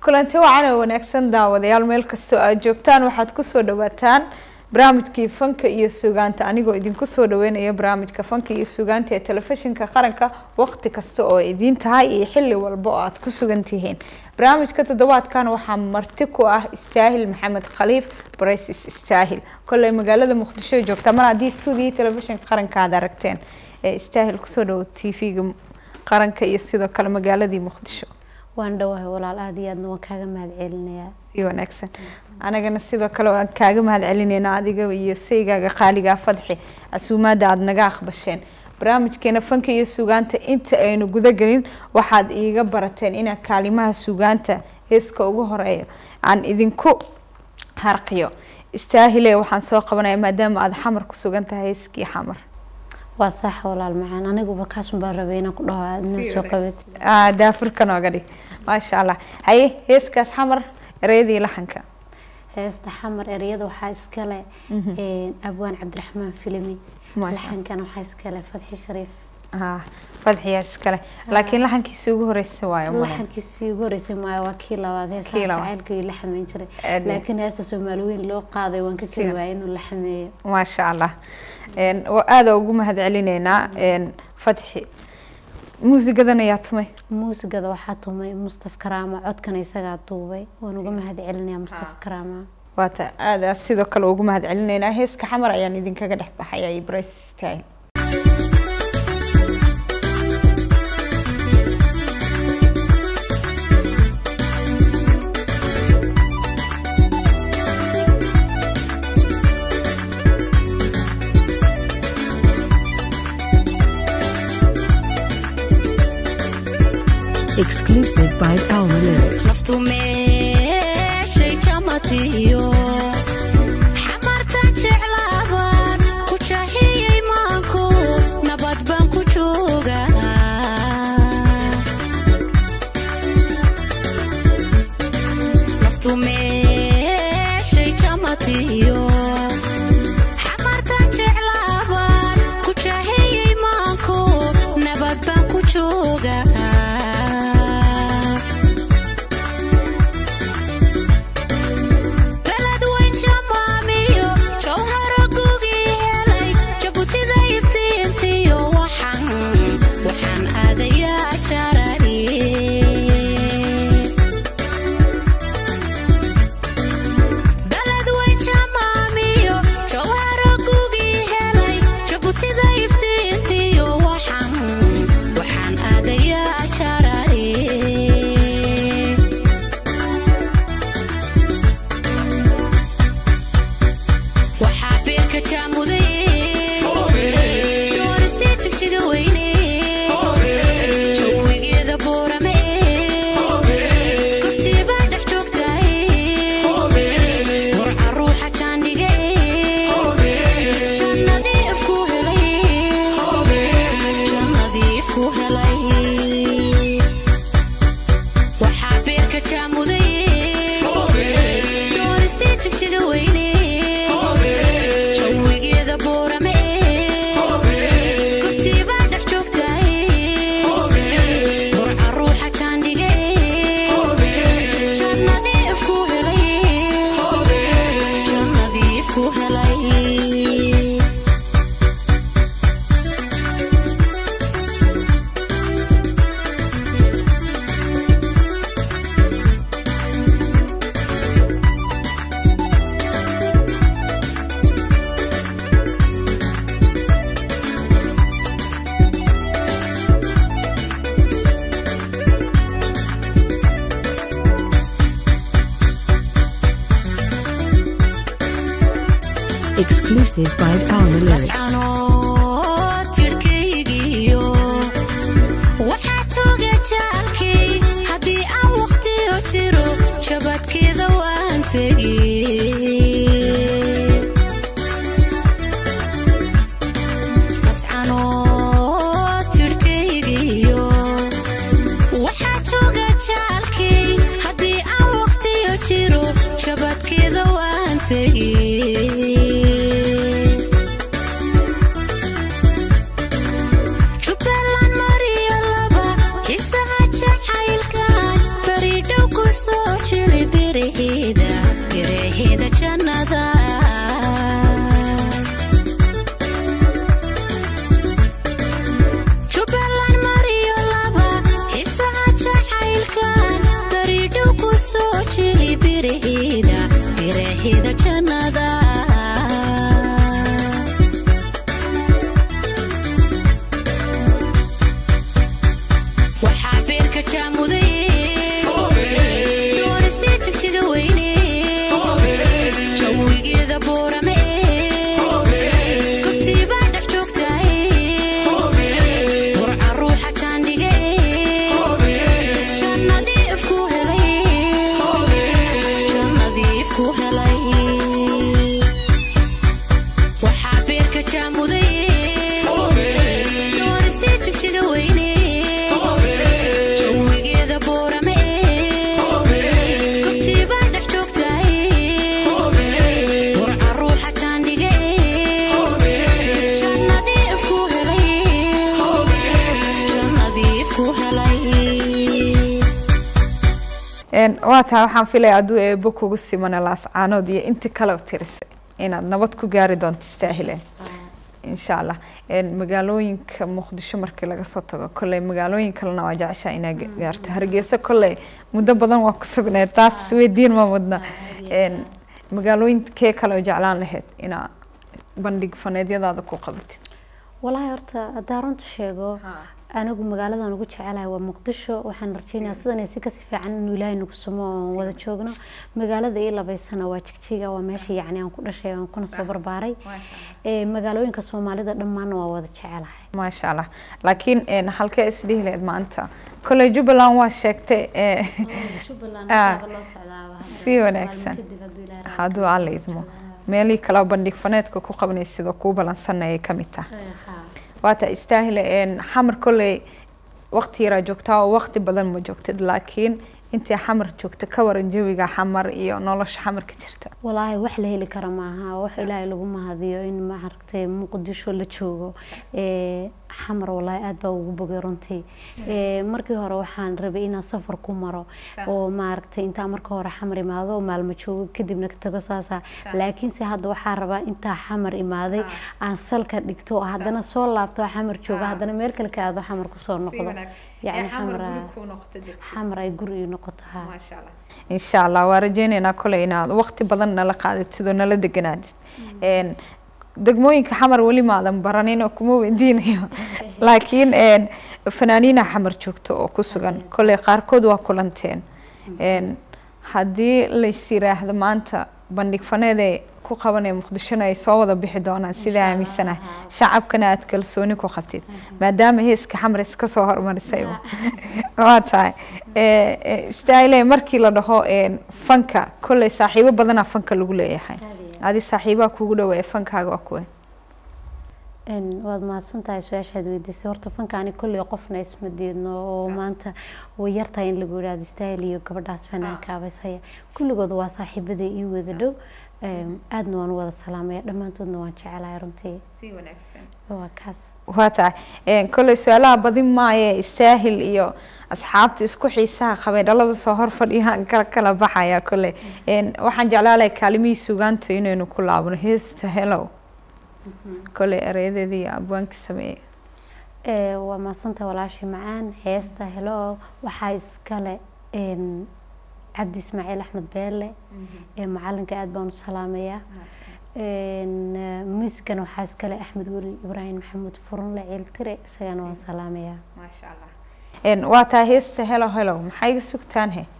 kulanti wacan oo wanaagsan daawadayaal meel kastoo aad joogtaan waxaad kusoo dhawaataan barnaamijkii fanka iyo sugaanta anigoo idinku soo dhaweynaya barnaamijka fanka iyo sugaanta ee telefishinka qaranka waqti kasta oo idiin tahay iyo xili walba oo aad ku sugan tihiin barnaamijka toddobaadkan waxaa marti ku ah istaahil maxamed khaliif braises istaahil kolley magaalada muqdisho joogta mar haddii stuudiyo telefishinka qaranka aad aragteen ee istaahil kusoo dhawo t v-ga qaranka iyo sidoo kale magaaladii muqdisho waan dhawahay walaal aada iyo aadna waan kaaga mahad celinayaa si wanaagsan anagana sidoo kale waan kaaga mahad celineyna adiga iyo saygaaga qaaligaa fadxi casuumaada aada naga aqbasheen barnaamijkeena fanka iyo sugaanta inta aynu gudagelin waxaad iiga barateen inaa kaalimaha sugaanta heeska ugu horeeya aan idinku harqiyo istaahile waxaan soo qabanaya maadaama aada xamar ku sugan tahay heeskii xamar waa sax walaal macaan aniguba kaasun baan rabay inaan ku dhaho aad inaan soo qabat daafurka nooga dhig maasha allah haye heeskaas xamar ereyadii laxanka heesta xamar ereyada waxaa iskale abwaan cabdiraxmaan filimi laxankana waxaa iskale fadxi shariif fadxiyaa iskale laakiin laxankiisi ugu horeysa waayo laxankiisii ugu horeysay maayo waa kii labaad heesta jacaylka la xameyn jiray laakiin heesta soomaali weyn loo qaaday waan ka keli waayay inuu la xameeyo maasha allah aada ugu mahad celineynaa fadxi muusigadan ayaa tumay muusigada waxaa tumay mustaf karaama codkana isagaa duubay waan uga mahad celinayaa mustaf karaama waata aada sidoo kale ugu mahad celineynaa heeska xamar ayaan idinkaga dhex baxaya iyo brace style exclusive by Alma Lyrics. naftu meeshay jamatiyo xamartan jeclaabaan ku jahiyey maanku nabad baan ku joogaa naftu meeshay jamatiyo xamartan jeclaabaan ku jahiyey maanku nabad baan ku joogaa beled weyn jamaamiyo jawharo gugii helay jabutida iftiintiyo waxaan waxaan aadayaa jarari beled weyn jamaamiyo jawharo gugii helay jabutida iftiintiyo waxaan waxaan aadayaa jarari waxaa beerka jaamuday dooristii jigjiga weyne jawigeeda boorame gobtiibaa dhex joogtaay warca ruuxa jaandhige jannadii ifku helay jannadii ifku helay waxaa beerka jaamuday dooristii jigjiga weyne jawigeeda boorame gobtiibaa dhex joogtaay warca ruuxa jaandhige jannadii ifku helay jannadii ifku helay Exclusive by Alma Lyrics. canood jirhkaygiyo waxaa jooga jaalkay haddii aan waqtiyo jiro jabadkeeda waan tegi canood jirhkaygiyo waxaa jooga jaalkay haddii aan waqtiyo jiro jabadkeeda waan tegi jaamuday dooristee jigjiga weyne jawigeeda boorame gobtiibaa dhex joogtaay burca ruuxa jaandhige jannadiif ku helay jannadiif ku helay waxaa beerka jaamuday dooristee jigjiga weyne jawigeeda boorame gobtiibaa dhex joogtaay burca ruuxa jaandhige jannadiif ku helay jannadiif ku helay Een, waa tahay waxaan filaya hadduu eebo kugu simana laascaanood iyo inti kale tirisay inaad nabad ku gaari doonto istaahileen insha allah Een, magaalooyinka muqdisho markii laga soo tago kolley magaalooyin kalena waa jeceshaa inaa ga- gaarto hargeysa kolley muddo badan waa ku sugneed taas weydiin ma mudna Een, magaalooyinkee kale oo jeclaan lahayd inaa bandhig faneedyadaada ku qabatid walaahi horta haddaan runta sheego anigu magaaladan ugu jecelahay waa muqdisho waxaan rajeynayaa sidan si kasii fiican inuu ilaahay nagu sumo oon wada joogno magaalada ii labaysana waa jigjiga waa meesha yacni aan ku dhashay aan kuna soo barbaaray Ee, magaalooyinka soomaalida dhammaanna waa wada jecelahay maasha allah laakiin een, halkee isdhihi lahayd maanta kolley jubbaland waa sheegtay ee, Ah, si wanaagsan. hadduu alla idmo meelihii kale bandhig faneedka ku qabanaysid oo kuu balansanayay ka mid tahay waata istaahile een, xamar kolley waqti yaraa joogtaa oo waqti badan ma joogtid laakiin intii xamar joogta ka waran jawiga xamar iyo nolosha xamarka jirta walaahi wax la heli kara maaha wax ilaahay lagu mahadiyo in maaragtay muqdisho la joogo Ee, xamar walaahi aad baa ugu bogay runtii Ee, markii hore waxaan rabay inaan safar ku maro oo maaragtay intaan marka hore xamar imaado oo maalmo joogo kadibna ka tago saasa laakiinse hadda waxaan rabaa intaa xamar imaaday aan salka dhigto oo haddana soo laabto xamar joogo haddana meel kale ka aado xamar kusoo noqdo yacni xamar xamar ay guri ii noqoto haa insha allah waa rajeyneynaa koley inaad waqti badan nala qaadatid oo nala deganaadid Een, degmooyinka xamar weli maadan baranin oo kuma weydiinayo laakiin een, fanaaniina xamar joogto oo ku sugan koley qaarkood waa kulanteen Een, haddii lays yiraahdo maanta bandhig faneede ku qabanaya muqdishona ay soo wada bixi doonaan sidaa aaminsanahay shacabkana aad kalsooni ku qabtid maadaama heeska xamar iska soo hormarisay waa tahay Ee, ee, istayle markii la dhaho een, fanka kolley saaxiibo badanaa fanka lagu leeyahay adi saaxiibaha kugu dhaweeya fankaaga waa kuwe Een, waad mahadsantahay su-aashaad weydiisay horta fankaani kolley qofna isma diidno oo maanta way yartahay in lagu yidhaahdo istaahil iyo gabadhaas fanaanka abaysaya kulligood waa saaxiibada ii wada dhow Een, aadna waan u wada salaamaya dhammaantoodna waan jecelahay runtii waa kaas waa tahay Een, kolley su-aalaha badin maaye istaahil iyo asxaabta isku xiisaha qabay dhalada soo hor fadhiyaan kala kala baxaya kolley Een, waxaan jeclaalahay kaalimihii sugaanta inaynu ku laabno heesta hellow kolley erayadeedii iyo abwaanka sameeyey Ee, waa mahadsantahay walaashii macaan heesta helo waxaa iskale een, cabdi ismaaciil axmed beelle ee macalinka aad baan u salaamayaa Een, eh, muusigana waxaa iskale axmed weli ibraahim maxamuud furunle ciiltire isagana waan salaamayaa Een, waa tahay heesta hellow hellow maxaa iga sugtaan he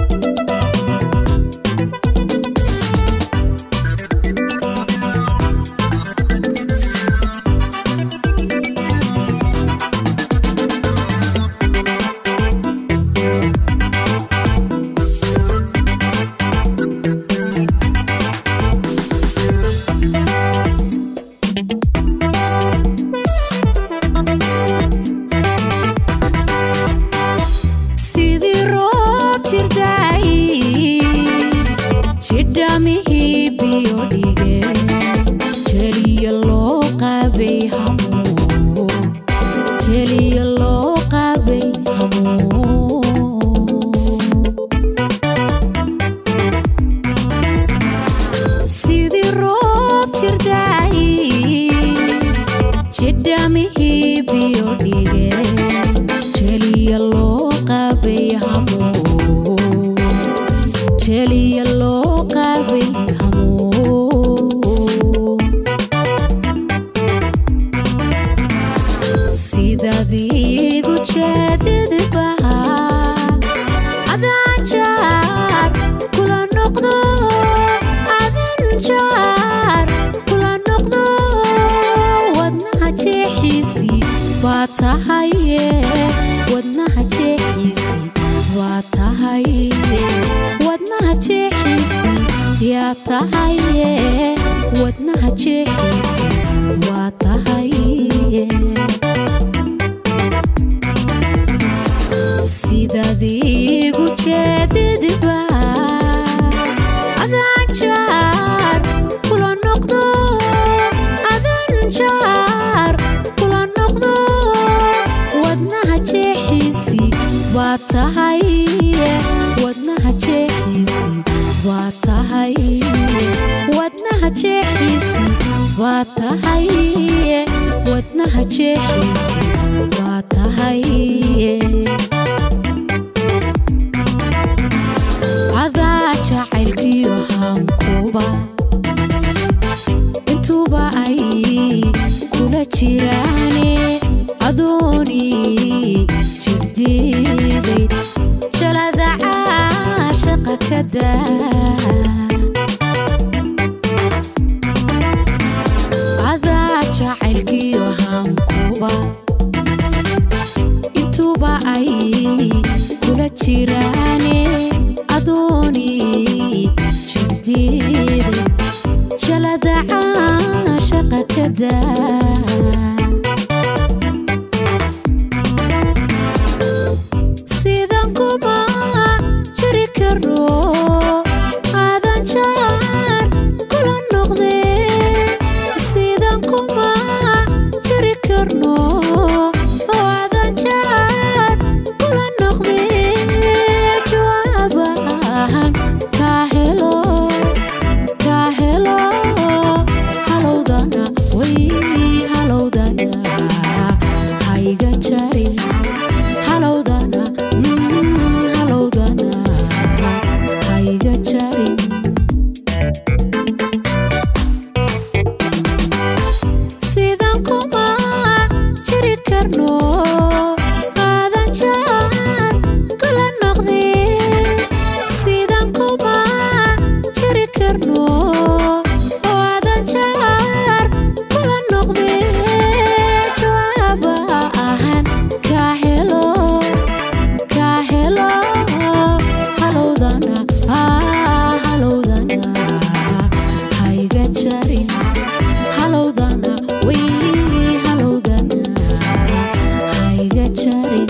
sidii roob jirday jidhamihii biyo dhige jeliya loo qabay hamuun jeliya loo qabay hamuun sidii roob jirday jidhamihii biyo dhige jeliya loo qabay hamuun waa tahay wadnaha jeexiisi yaa tahay wadnaha jeexiisi waa tahay sidaad igu jeedidba adaan jaar kula noqdo adaan jaar kula noqdo wadnaha jeexiisi waa tahay wadnaha jeexiisi waa tahay wadnaha jeexiisi waa tahay wadnaha jeexiisi waa tahay adaa jacaylkiyo hankuba intuuba ay kula jiraane adooni jirdiiday jalada caashaqa ka daa adaa jacaylkiyo hankuba intuuba ay kula jiraane adooni jirdiiday jalada caashaqa ka daa sidan kuma jiri karno aadan jaar kula noqde sidan kuma jiri karno oo aadan jaar kula noqde jawaabahan kaa helo kaa helo halowdana way halowdana hayga jarin halowdana mm, halowdana hayga jarin sidan kuma jiri karno aadan jaar kula noqde sidan kuma jiri karno oo aadan jaar kula noqde jawaaba ahan kaa helo kaa helo halowdana ah, halowdana hayga jarin halowdana way halowdana hayga jarin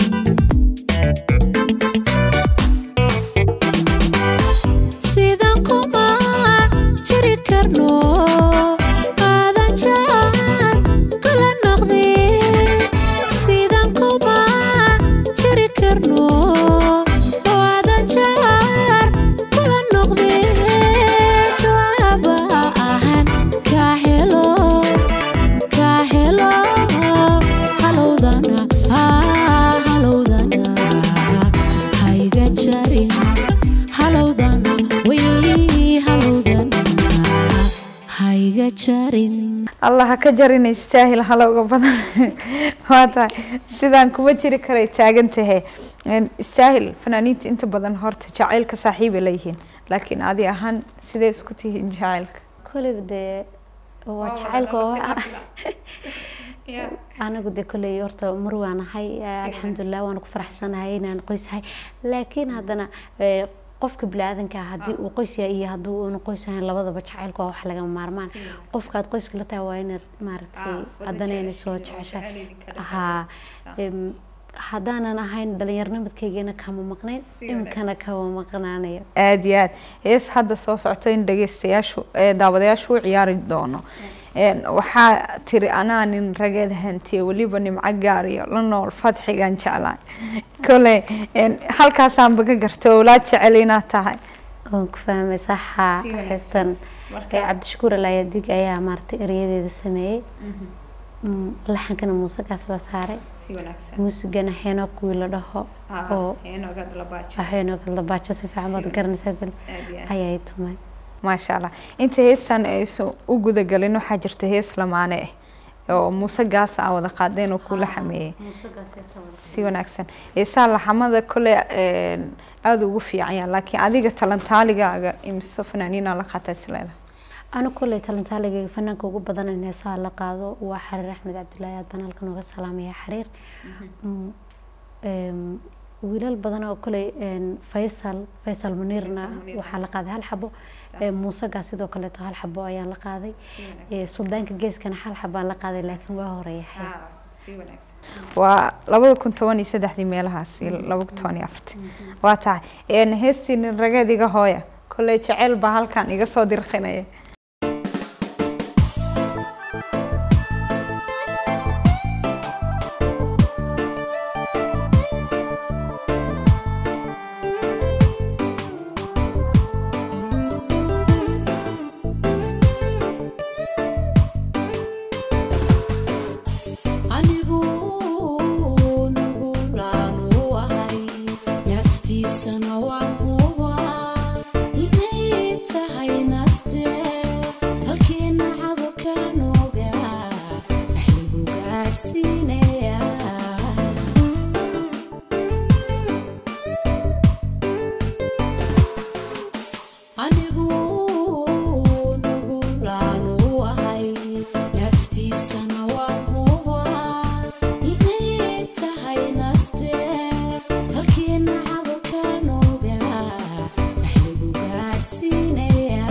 sidan kuma jiri karno aadan jaar kula noqde sidan kuma jiri karno oo aadan jaar kula noqde jawaaba ahan kaa helo kaa helo halowdana ah, halowdana hayga jarin halowdana way halowdana hayga jarin allah ha ka jarin istaahil halowga badan waa tahay sidaan kuma jiri karay taagan tahay Een, istaahil fanaaniinta inta badan horta jacaylka saaxiibay leeyihiin laakiin adi ahaan sidee isku tihiin jacaylka koleyba dee waa jacaylka oo anigu dee koley horta mar waan ahay alxamdulilah waan ku faraxsanahay inaan qoys ahay laakiin haddana eh, qofka bini-aadanka ah haddii uu qoys yahay iyo haddii uuna qoys ahayn labadaba jacaylka waa wax lagama maarmaan qofka aad qoyska la tahay waa inaad maaragtay haddana inay soo jeceshahay haa em, haddaanan ahayn dhalinyaronimidkaygana kama maqnayn iminkana kama maqnaanayo aada iyo aad hees hadda soo socto in dhageystayaashu ee daawadayaashu u ciyaari doono Een, waxaa tiri anaa nin rageed hantiye weliba nimco gaariyo la nool fadxigan jeclaan koley een, halkaasaanba ka gartay owlaad jecel inaad tahay waan ku fahmay saxa Si wanaagsan. xistan Marka- cabdishakuur alaayadig ayaa maaragtay erayadeeda sameeyey Mm, laxankana muusekaas baa saaray muusigana heeno kuwii la dhaho oo heeno gadlabaajo si fiican baad garanaysaa bal ayay tumay maasha allah inta heestan aysan u gudagalin waxaa jirta hees lamaane ah oo muuse gaas aa wada qaadeen oo kula xameeyey si wanaagsan heesaa laxamada kole een, aada ugu fiican yahay laakiin adiga talantaaligaaga imise fanaaniinaa la qaata isleeda anu kolley talentaaligayga fanaanka ugu badan in heesaha la qaado waa xariir axmed cabdulaahi aad baan halkan uga salaamaya xariir Mm, em, wiilal badan oo kale een, faysal faysal muniirna waxaa la qaaday hal xabo Ee, muusaga sidoo kaleeto hal xabo ayaa la qaaday Ee, suldaanka geeskana hal xabaa la qaaday laakiin waa horeeyahay waa labada kun toban iyo saddexdii meelahaas iyo laba kun toban iyo afartii waa tahay een, heestii nin rageed iga hooya kolley jeceyl baa halkan iga soo dirqinaya anigu nugulaanu ahay naftiisana waan huba inay tahay naste halkeena cabukaan ogaa axligu gaadhsiinaya anigu nugulaanu ahay naftiisana waan huba inay tahay naste halkeena cabukaan ogaa axligu gaadhsiinaya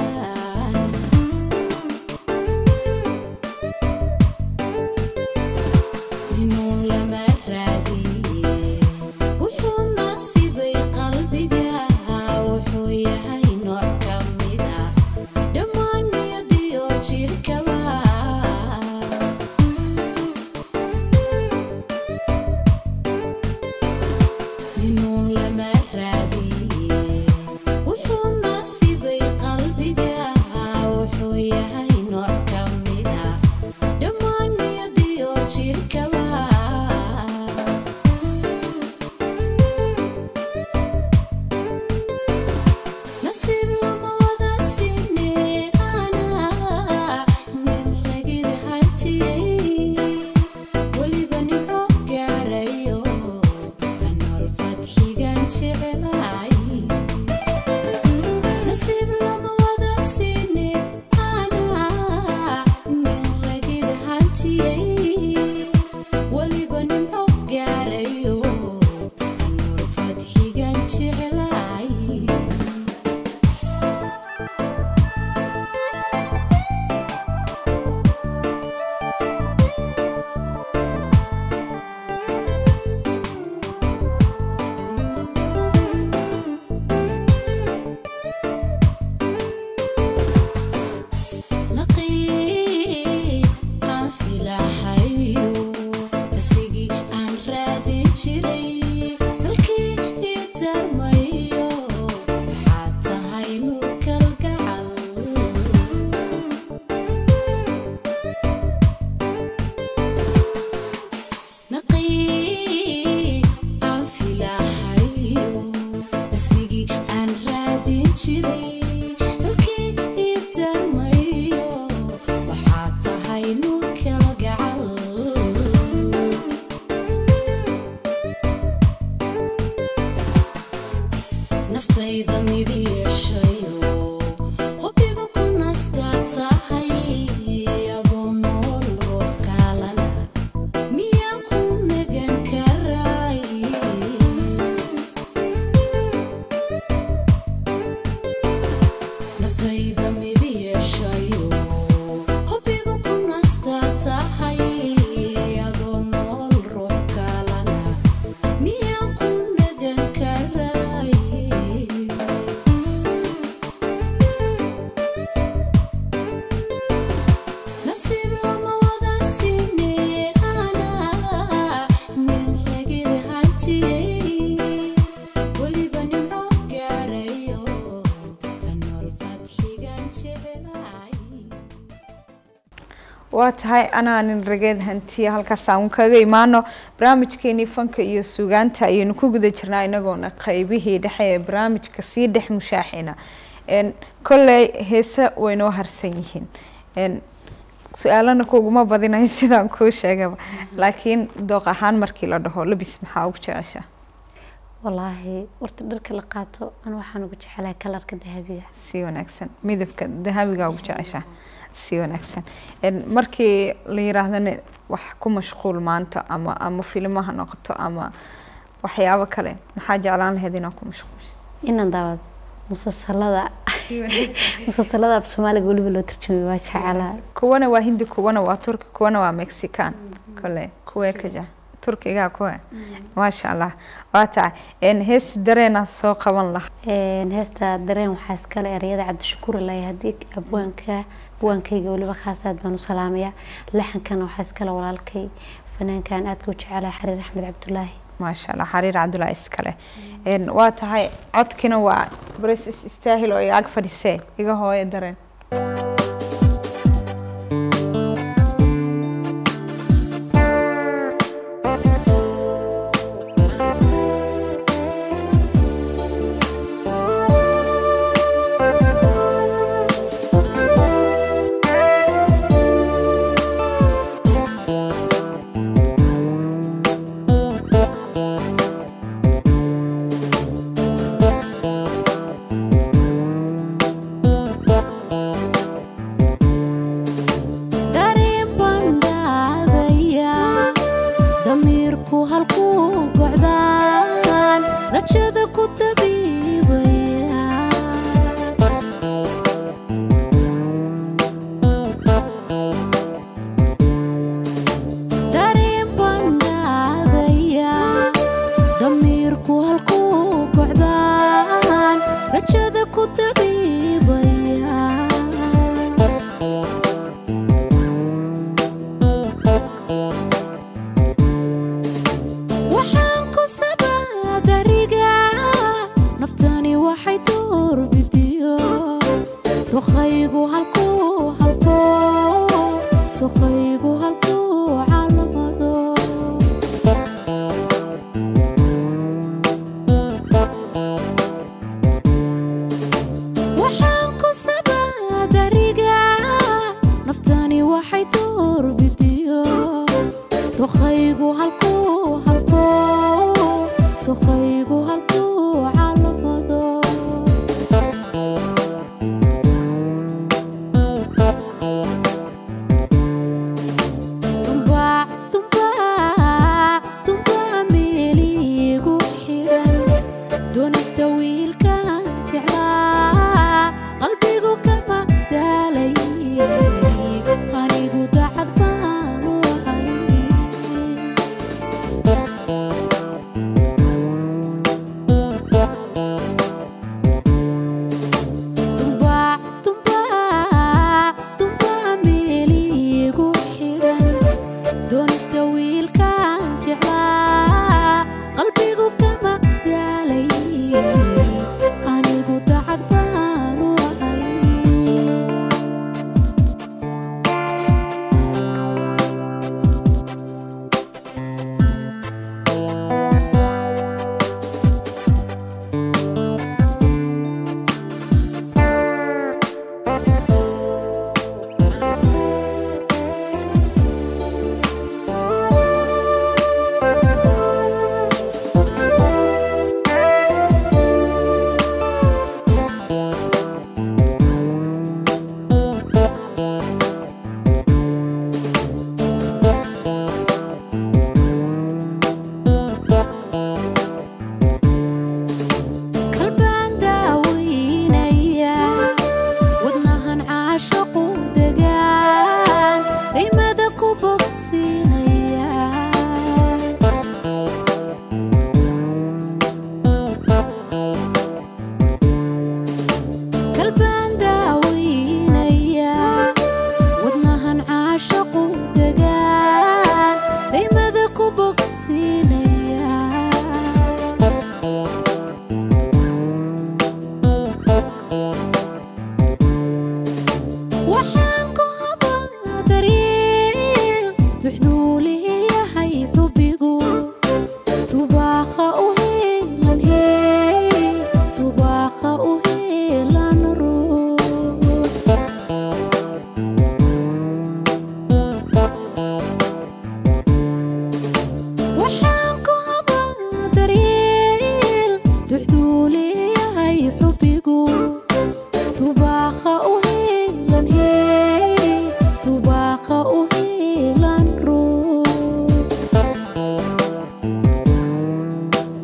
inuu lama raadiye wuxuu nasiibay qalbiga wuxuu yahay nooc ka mid ah dhammaan niyadiyo jirkaba inuu lama raadiye wuxuu nasiibay qalbiga wuxuu yahay nooc ka mid ah dhammaan niyadiyo jirkaba nasiib lama wada siine ana nin ragid hantiyey weliba nimco gaarayo anool fadxigan jecelaay nasiib lama wada siine ana nin ragid hantiyey weliba nimco gaarayo anool fadxigan jecelaay naqii aan filahayo asrigii aan raadin jiray halkii ii darmayo waxaa tahay nuur kalgacal naqii aan filahayo asrigii aan raadin jiray halkii ii darmayo waxaa tahay nuur kalgacal naftayda mid yeeshayo hubbiga ku nastaa tahay adoo nool ruux kaalana miyaan ku nagan karay naftayda mid yeeshayo hubbiga ku nastaa tahay adoo nool ruux kaalana miyaan ku nagan karay nasiib lama wada siine ana nin ragid hantiyey weliba nimco gaarayo anool fadxigan jecelaay waa tahay anaa nin rageed hantiya halkaas aan kaga imaano barnaamijkeenii fanka iyo sugaanta ayaynu ku guda jirnaa inagoona qeybihii dhexe ee barnaamijka sii dhex mushaaxina n kolley heese waynoo harsan yihiin n su-aalana kuguma badinayo sidaan kuu sheegaba laakiin dooq ahaan markii la dhaho labis maxaa ugu jecesha walaahi horta dharka la qaato an waxaan ugu jecelahay kalarka dahabiga si wanaagsan midabka dahabiga ugu jecesha si wanaagsan En markii la yiraahdana wax ku mashquul maanta ama ama filmo ha noqoto ama waxyaabo kale maxaa jeclaan lahayd inaa ku mashquulsho inaan daawado musalsalada musalsalada af soomaaliga weliba loo tarjumay waa jeclaa kuwana waa hindi kuwana waa turki kuwana waa mexican kole kuwee ka jec turkiga kuwe maasha allah waa tahay een heesi dareenaa soo qaban laha Een, heesta dareen waxaa iskale ereyada cabdishakuur ilaahay haddii abwaanka abwaankayga weliba khaas aad baan u salaamaya laxankana waxaa iskale walaalkay fanaankan aadka u jecelahay xariir axmed cabdulaahi maasha allah xariir cabdullaahi iskale een waa tahay codkina waa baris is istaahil oo iga ag fadhisee iga hooyo dareen dareen baan dhaadaya damiirku halkuu gocdaan rajada ku dabiibaya dareen baan dhaadaya damiirku halkuu gocdaan rajada ku dabiibaya waxaan ku sabaa dariga naftani waxay doorbidiyo duqaygu halkuu halkuu duqaygu halkuu calamado waxaan ku sabaa dariga naftani waxay doorbidiyo duqaygu halkuu halkuu duqaygu halkuu calamado dumbaa dumbaa dumbaa meeliigu xidhan doonista wiilkan jeclaa qalbigu kama daalay anigu dacad baanu ahay dumbaa dumbaa dumbaa meeliigu xidhan doonista wiilkan jeclaa qalbigu kama daalay anigu dacad baanu ahay kalbaan daaweynaya wadnahan caashaqu degaan daymada ku bogsiinaya kalbaan daaweynaya wadnahan caashaqu degaan daymada ku bogsiinaya waxaan ku habaa daryeel duxduu leeyahay xubbigu dubaaqa u heelan hee dubaaqa u heelan ruux waxaan ku habaa daryeel duxduu leeyahay xubbigu dubaaqa u heelan hee dubaaqa u heelan ruux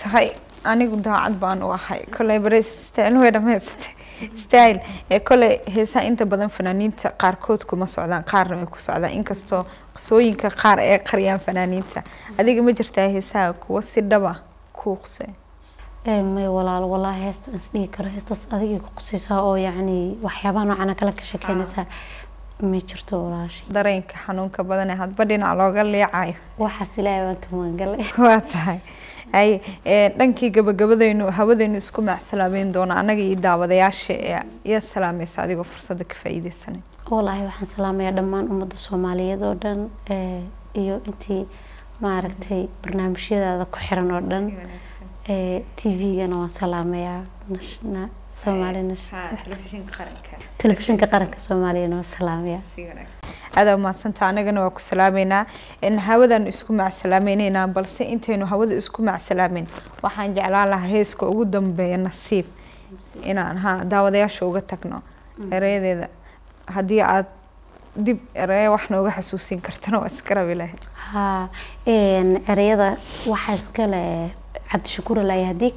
tahay anigu daacad baan u ahay koley bare style way dhamaysatay style ee koley heesaha inta badan fanaaniinta qaarkood kuma socdaan qaarna way ku socdaan inkastoo qisooyinka qaar ee qariyaan fanaaniinta adiga ma jirtaa heesaha kuwa si dhaba kuu qusay Ee, may walaal walaahi heesta is dhihi karo heestaas adigay ku qusaysaa oo yacni waxyaabaha noocana kale ka shekeynaysaa ma jirto walaashi dareenka xanuunka badan ee hadba dhinac looga leecayo waxaas ilaahay waan ka magangalay waa tahay ay ee, dhankii gabagabadaynu hawadaynu isku macsalaameyn doona annaga iyo daawadayaasha ee yaa salaamaysa adigoo fursadda ka faa'iideysanay walaahi waxaan salaamayaa dhammaan ummadda soomaaliyeed oo dhan ee, iyo intii maaragtay barnaamijyadaada ku xiran oo dhan ee, tv-gana waan salaamayaa nash- na- soomaali nash- telefishinka qaranka soomaaliyana waan salaamayaa aada umaadsanta anagana waa ku salaameynaa in hawadanu isku macsalaameyneyna balse intaynu hawada isku macsalaameyn waxaan jeclaan lahaa heeska ugu dambeeya nasiib inaan ha daawadayaasha uga tagno ereyadeeda haddii aad dib ereya wax nooga xasuusin kartana waa iska rabi lahayd haa een, ereyada waxaa iskale cabdishakuur alayadig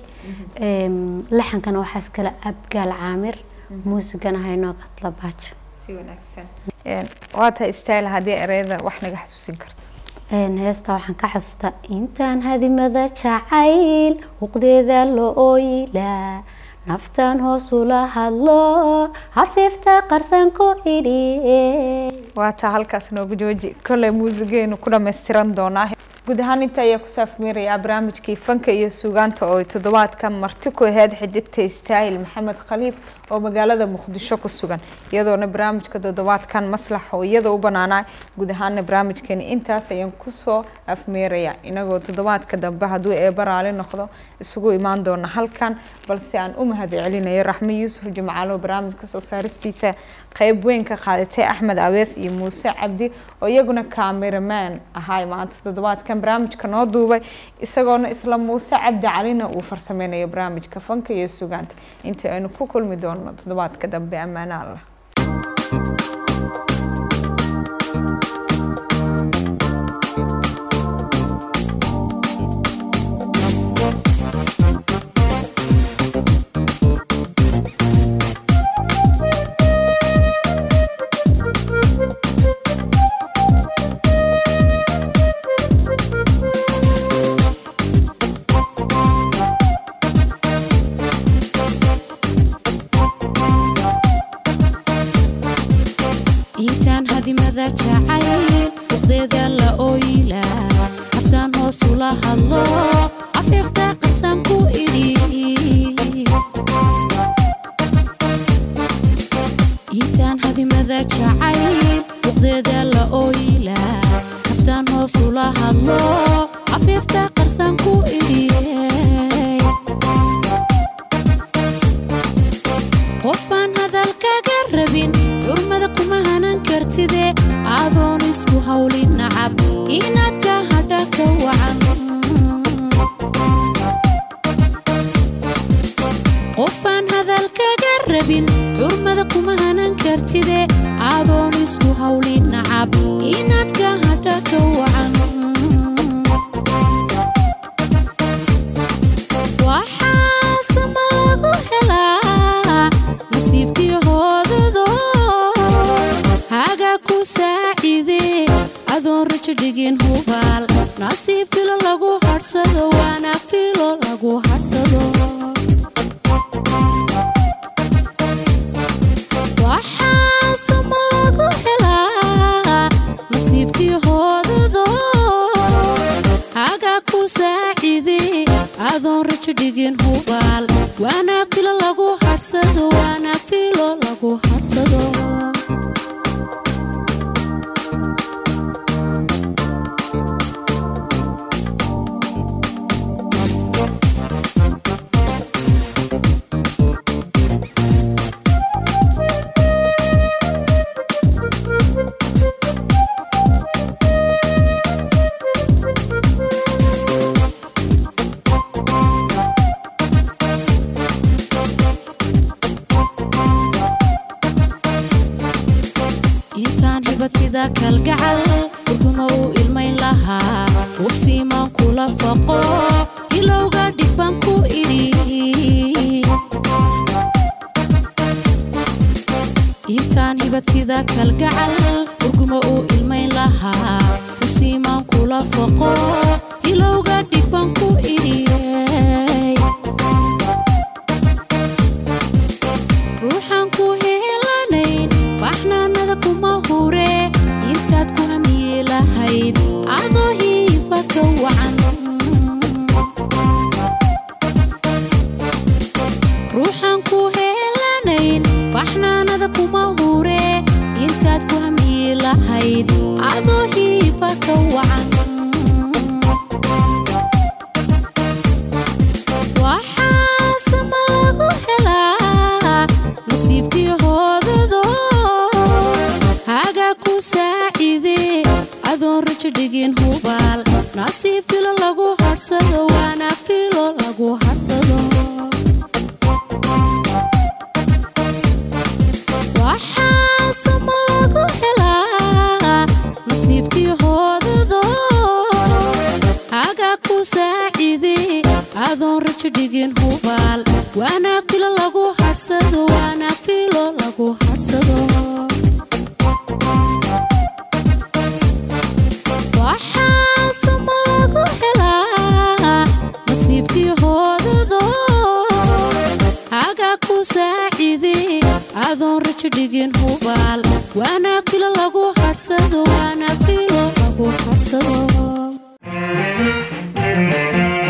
laxankana waxaa iskale abgaal caamir muusigana haynoo qadlabaajo si wanaagsan waa tahay style haddii ereyada wax naga xasuusin karto Een, heesta waxaan ka xasuustaa intaan hadimada jacayl huqdeeda loo ooyilaa naftan hoos ula hadlo hafiifta qarsan ku idhi waa taa halkaas noogu jooji kolley muusigeenu ku dhammaystiran doonaa guud ahaan inta ayaa ku saafmeerayaa barnaamijkii fanka iyo suugaanta oo ay toddobaadkan marti ku aheyd xidigta istaahil maxamed khaliif oo magaalada muqdisho ku sugan iyadoona barnaamijka toddobaadkan maslax oo iyada u banaanaa guud ahaana barnaamijkeeni intaas ayaan kusoo afmeerayaa inagoo toddobaadka dambe hadduu eeba raali noqdo isugu imaan doona halkan balse aan u mahad celinayo raxme yuusuf jimcaalo barnaamijka soo saaristiisa qeyb weyn ka qaadatay axmed awees iyo muuse cabdi oo iyaguna cameraman ahaay maanta toddobaadkan barnaamijka noo duubay isagoona isla muuse cabdi calina uu farsameynayo barnaamijka fanka iyo sugaanta inta aynu ku kulmi doono toddobaadka dambe ammaana allah intaan hadimada jacayl buqdeeda la ooyilaa haftaan hoos ula hadlo afiifta qarsan ku idhi intaan hadimada jacayl buqdeeda la ooyilaa haftaan hoos ula hadlo afiifta qarsan ku idhi qofaan hadalkaga rabin xurmada kuma hanan kartide adoon isku hawlin nacab inaad ka hadha ka wacan qofaan hadalkaga rabin xurmada kuma hanan kartide adoon isku hawlin nacab inaad ka hadha ka wacan waxaasama lagu helaa nasiibkii hoodado hagaa ku saacide adoon rajo dhigin hubaal nasiib filo lagu hadhsado waana filo lagu hadhsado waxaasama lagu helaa nasiibkii hoodado hagaa ku saacide adoon rajo dhigin hubaal waana filo lagu hadhsado waana filo lagu hadhsado intaan hibatida kalgacal urguma uu ilmayn lahaa hubsiimaan kula faqo ilowga dhig baan ku idhi intaan hibatida kalgacal urguma uu ilmayn lahaa hubsiimaan kula foqo ilowga dhig baan ku idhi ruuxaan ku helanayn baxnaanada kuma hure intaad ku hamiye lahayd adoo hiifa ka wacan ruuxaan ku helanayn baxnaanada kuma hure intaad ku hamiye lahayd adoo hiifa ka wacan waxaasama lagu helaa nasiibkii hoodado hagaa ku saacide adoon rajo dhigin hubaal nasiib filo lagu hadhsado waana filo lagu hadhsado waxaasama lagu helaa nasiibkii hoodado hagaa ku saacide adoon rajo dhigin hubaal waana filo lagu hadhsado waana filo lagu hadhsado waxaasama lagu helaa nasiibkii hoodado hagaa ku saacide adoon rajo dhigin hubaal waana filo lagu hadhsado waana filo lagu hadhsado